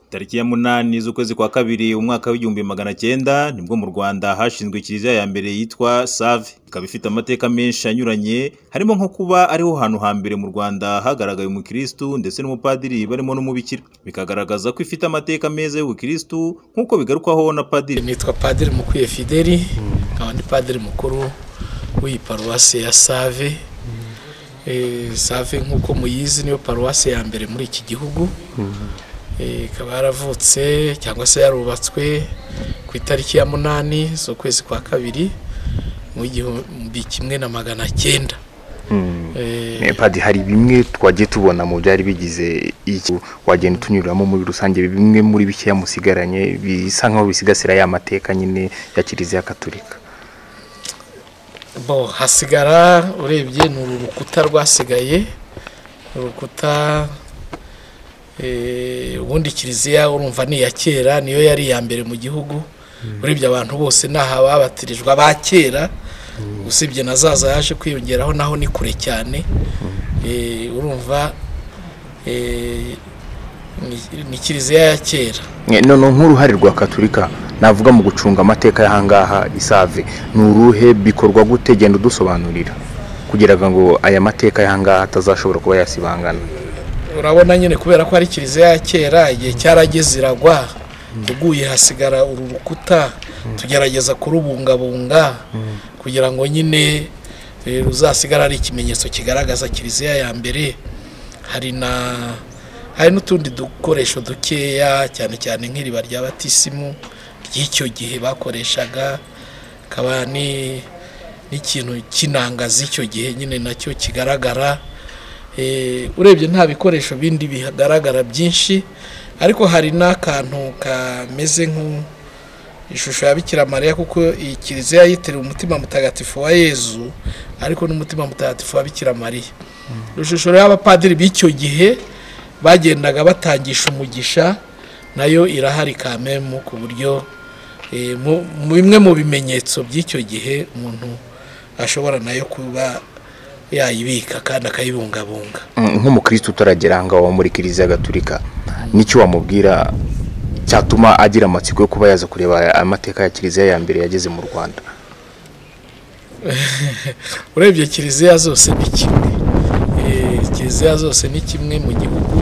Tariki ya munani z'ukwezi kwa kabiri umwaka w'igihumbi magana cyenda nibwo mu Rwanda hashinzwe kiliziya ya mbere yitwa Save ikaba ifite amateka menshi anyuranye harimo nko kuba ariho hantu hambere mu Rwanda hagaragaye umukristu ndetse n'umupadiri barimo n'umubikira bikagaragaza ko ifite amateka meza y'ubukristu nk'uko bigarukwaho na padiri nitwa padiri mukwiye Fideli nkaba ndi padiri mukuru w'iyi paruwasi ya Save Eh, Save nk'uko muyizi niyo paruwasi ya mbere muri iki gihugu Eh, ikaba yaravutse cyangwa se yarubatswe ku itariki ya munani z'ukwezi kwa kabiri mu gihumbi kimwe na magana cyenda Eh, Eh, Padiri hari bimwe twagiye tubona mu byari bigize iki wagenda utunyuramo muri rusange bimwe muri bikeya musigaranye bisa nkaho bisigasira ya mateka nyine ya kiliziya katolika bo hasigara urebye ni uru rukuta rwasigaye urukuta eh, ubundi kiliziya urumva ni iya kera niyo yari iya mbere mu gihugu urebye abantu bose ni aha babatirijwe aba kera usibye na zaza yaje kwiyongeraho naho ni kure cyane Eh, urumva eh, ni- ni kiliziya ya kera Eh, none nk'uruhare rwa katolika navuga mu gucunga amateka y'ahangaha isave ni uruhe bikorwa gute genda udusobanurira kugira ngo aya mateka y'ahangaha atazashobora kuba yasibangana urabona nyine kubera ko ari kiliziya ya kera igihe cyarageze iragwa uguye hasigara uru rukuta tugerageza kurubungabunga kugira ngo nyine eh, ruzasigare ari ikimenyetso kigaragaza kiliziya ya mbere hari na hari n'utundi dukoresho dukeya cyane cyane nk'iriba rya batisimu ry'icyo gihe bakoreshaga hakaba ni n'ikintu cy'inanga z'icyo gihe nyine nacyo kigaragara Eh, urebye nta bikoresho bindi bihagaragara byinshi ariko hari n'akantu kameze nk'ishusho ya Bikira Mariya kuko iyi kiliziya yitiriwe umutima mutagatifu wa yezu ariko n'umutima mutagatifu wa Bikira Mariya ishusho y'abapadiri b'icyo gihe bagendaga batangisha umugisha nayo irahari kamemu ku buryo eh, mu- mu bimwe mu bimenyetso by'icyo gihe umuntu ashobora nayo kuba yayibika kandi akayibungabunga Mm, nk'umukristo utaragera ahangaha wo muri kiliziya gatolika n'icyo wamubwira cyatuma agira amatsiko yo kuba yaza kureba aya- amateka ya kiliziya ya mbere yageze mu rwanda urebye kiliziya zose ni kimwe Eh, kiliziya zose ni kimwe mu gihugu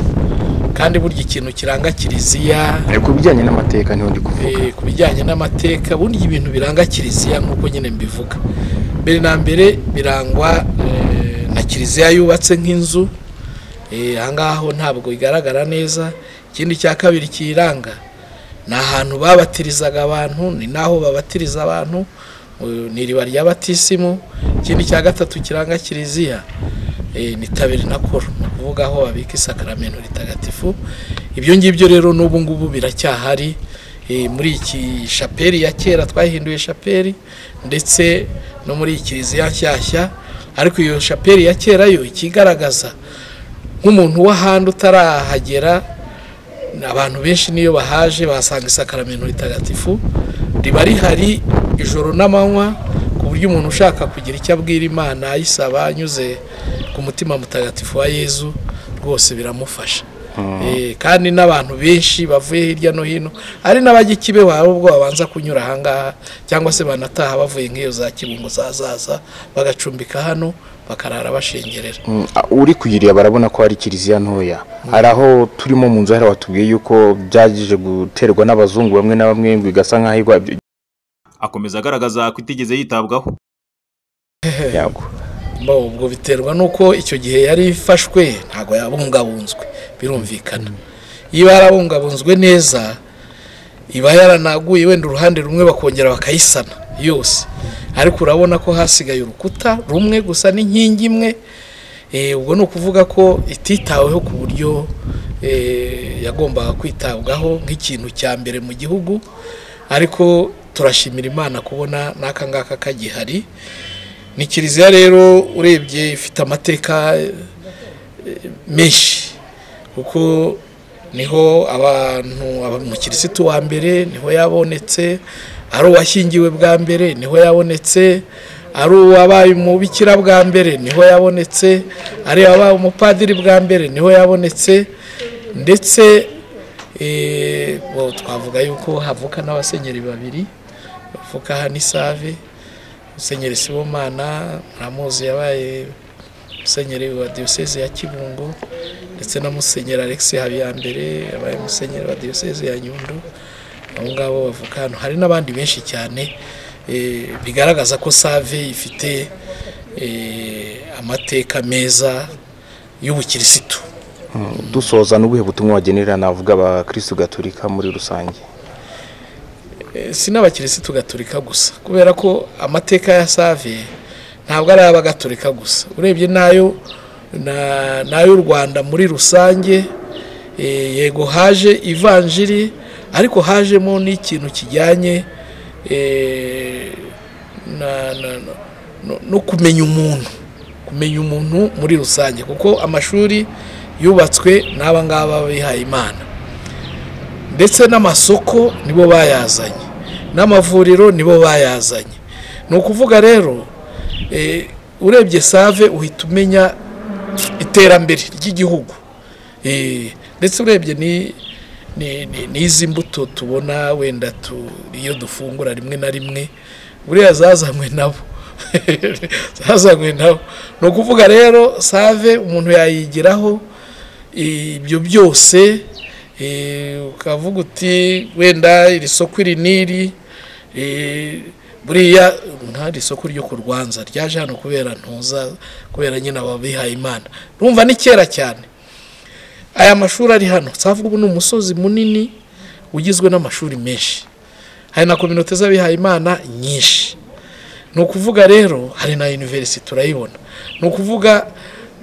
kandi burya ikintu kiranga kiliziya Eh, ku bijyanye n'amateka niho ndi kuvuga eh, ku bijyanye n'amateka burya ibintu biranga kiliziya nk'uko nyine mbivuga mbere na mbere birangwa eh, na kiliziya yubatse nk'inzu Eh, ahangaha ho ntabwo igaragara neza ikindi cya kabiri kiyiranga ni ahantu babatirizaga abantu ni naho babatiriza abantu eh, ni iriba rya batisimu ikindi cya gatatu kiranga kiliziya eh, ni tabiri na koro ni ukuvuga aho babika isakaramento ritagatifu ibyo ngibyo rero n'ubu ngubu biracyahari eh, muri iki shapeli ya kera twahinduye shapeli ndetse no muri iyi kiliziya nshyashya ariko iyo shapeli ya kera yo ikigaragaza nk'umuntu w'ahandi utarahagera abantu benshi niyo bahaje bahasanga isakaramento ritagatifu riba rihari ijoro n'amanywa ku buryo umuntu ushaka kugira icyo abwira imana ayisaba anyuze ku mutima mutagatifu wa yezu rwose biramufasha Eh, kandi n'abantu benshi bavuye hirya no hino ari n'abajya i kibeho hari ubwo babanza kunyura ahangaha cyangwa se banataha bavuye nk'iyo za kibungo zazaza bagacumbika hano bakarara bashengerera Mm, a- uri kuyireba barabona ko hari kiliziya ntoya hari aho turimo mu nzu hari watubwiye yuko byagije guterwa n'abazungu bamwe na bamwe ngo igasa nkaho igwa akomeza agaragaza ko itigeze yitabwaho yago Bo, ubwo biterwa n'uko icyo gihe yari ifashwe ntabwo yabungabunzwe birumvikana iyo yarabungabunzwe neza iba yaranaguye wenda uruhande rumwe bakongera bakayisana yose ariko urabona ko hasigaye urukuta rumwe gusa n'inkingi imwe Eh, ubwo ni ukuvuga ko ititaweho ku buryo eh, yagombaga kwitabwaho nk'ikintu cya mbere mu gihugu ariko turashimira imana kubona n'aka ngaka kagihari ni kiliziya rero urebye ifite amateka eh, menshi kuko niho abantu aba- umukirisitu wa mbere niho yabonetse ari uwashyingiwe bwa mbere niho yabonetse ari uwabaye umubikira bwa mbere niho yabonetse ari uwabaye umupadiri bwa mbere niho yabonetse ndetse eh, bo twavuga yuko havuka n'abasenyeri babiri bavuka aha n'isave musenyeri sibomana muramuzi yabaye musenyeri wa diyoseze ya kibungo ndetse na musenyeri alex habiyambere yabaye musenyeri wa diyoseze ya nyundo abo ngabo bavuka hano hari n'abandi benshi cyane eh, bigaragaza ko save ifite eh, amateka meza y'ubukirisitu dusoza n'ubuhe butumwa wagenera navuga abakirisitu gaturika muri rusange Eh, si n'abakirisitu gaturika gusa kubera ko amateka ya save ntabwo ari ay'abagatolika gusa urebye n'ayo na- n'ay'u rwanda muri rusange eh, yego haje ivanjiri ariko hajemo n'ikintu kijyanye eh, na- na- na- no- no kumenya umuntu kumenya umuntu muri rusange kuko amashuri yubatswe n'aba ngaba bihaye imana ndetse n'amasoko nibo bayazanye n'amavuriro nibo bayazanye ni ukuvuga rero eh, urebye save uhita umenya iterambere ry'igihugu Eh, ndetse urebye ni ni- ni- n'izi mbuto tubona wenda tu- iyo dufungura rimwe na rimwe buriya zazanywe nabo zazanywe nabo ni ukuvuga rero save umuntu yayigiraho ibyo byose eh, ukavuga uti wenda iri soko iri n'iri eh, buriya nta iri soko ryo ku rwanza ryaje hano kubera ntuza kubera nyine ababihaye imana urumva ni kera cyane aya mashuri ari hano twavuga ubu ni umusozi munini ugizwe n'amashuri menshi hari na kominote z'abihaye imana nyinshi ni ukuvuga rero hari na univerisite turayibona ni ukuvuga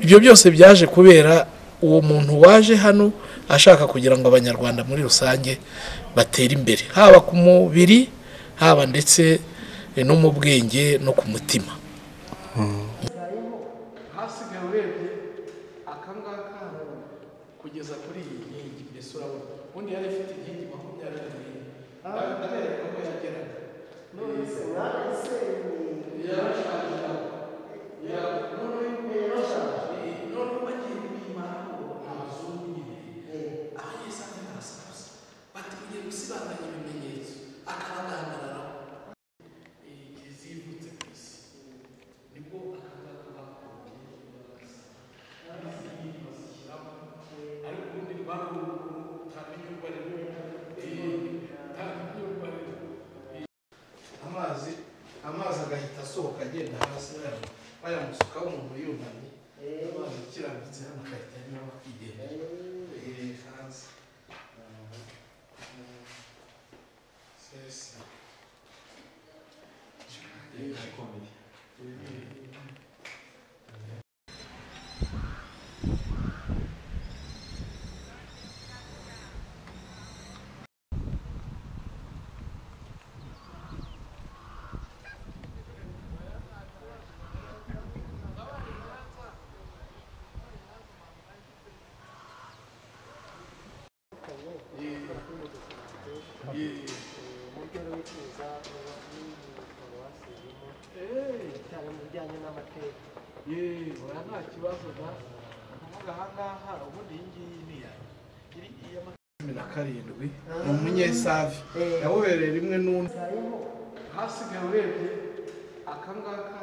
ibyo byose byaje kubera uwo muntu waje hano ashaka kugira ngo abanyarwanda muri rusange batere imbere haba ku mubiri haba ndetse no mu bwenge no ku mutima hasigaye urebye akangaka kugeza kuri iyi nkingi mbese urabona ubundi yari afite inkingi makumyabiri n'enye ndabereka ko yageraga amazi amazi agahita asohoka agenda hasi yaba bayamusukaho umuntu yunamye amazi kirambitse hano agahita anyura akigenda Eh, hanze sesa cyane mu bijyanye n'amateka yeee oya nta kibazo da kuvuga ahangaha ubundi iyi ngiyi ni iyanyu iri iya ma- cumi na karindwi ni umunyesavi yawubereye rimwe n'undi hasigaye urebye akangaka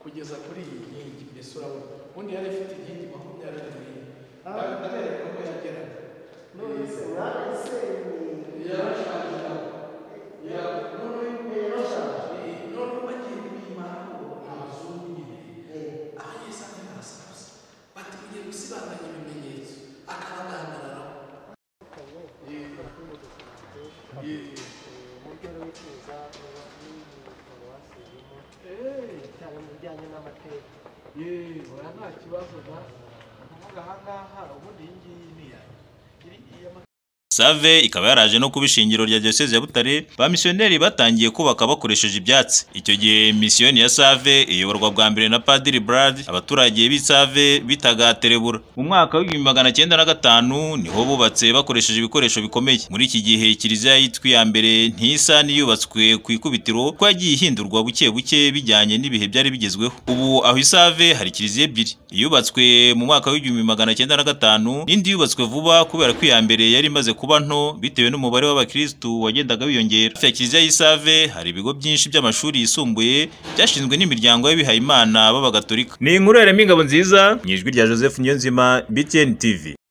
kugeza kuri iyi nkingi mbese urabona ubundi yari afite inkingi makumyabiri n'enye Nda- ndabereka ko yageraga cyane mu bijyanye n'amateka yeee oya nta kibazo da kuvuga ahangaha ubundi iyi ngiyi ni iyanyu iri iya ma- save ikaba yaraje no kuba ishingiro rya diyoseze ya butare ba misiyoneri batangiye kubaka bakoresheje ibyatsi icyo gihe misiyoni ya save iyoborwa bwa mbere na padiri brad abaturage b'i save bitaga terebura mu mwaka w'ibihumbi magana cyenda na gatanu niho bubatse bakoresheje ibikoresho bikomeye muri iki gihe kiliziya yitwa iya mbere ntisa niyubatswe ku ikubitiro ko yagiye ihindurwa buke buke bijyanye n'ibihe byari bigezweho ubu aho isave hari kiliziya ebyiri iyubatswe mu mwaka w'igihumbi magana cyenda na gatanu n'indi yubatswe vuba kubera ko iya mbere yari imaze kuba kuba nto bitewe n'umubare w'abakirisitu wagendaga wiyongera hafi ya kiliziya y'isave hari ibigo byinshi by'amashuri yisumbuye byashinzwe n'imiryango y'abihayimana b'abagatolika ni inkuru yarema ingabo nziza mu ijwi rya joseph niyonzima btn tv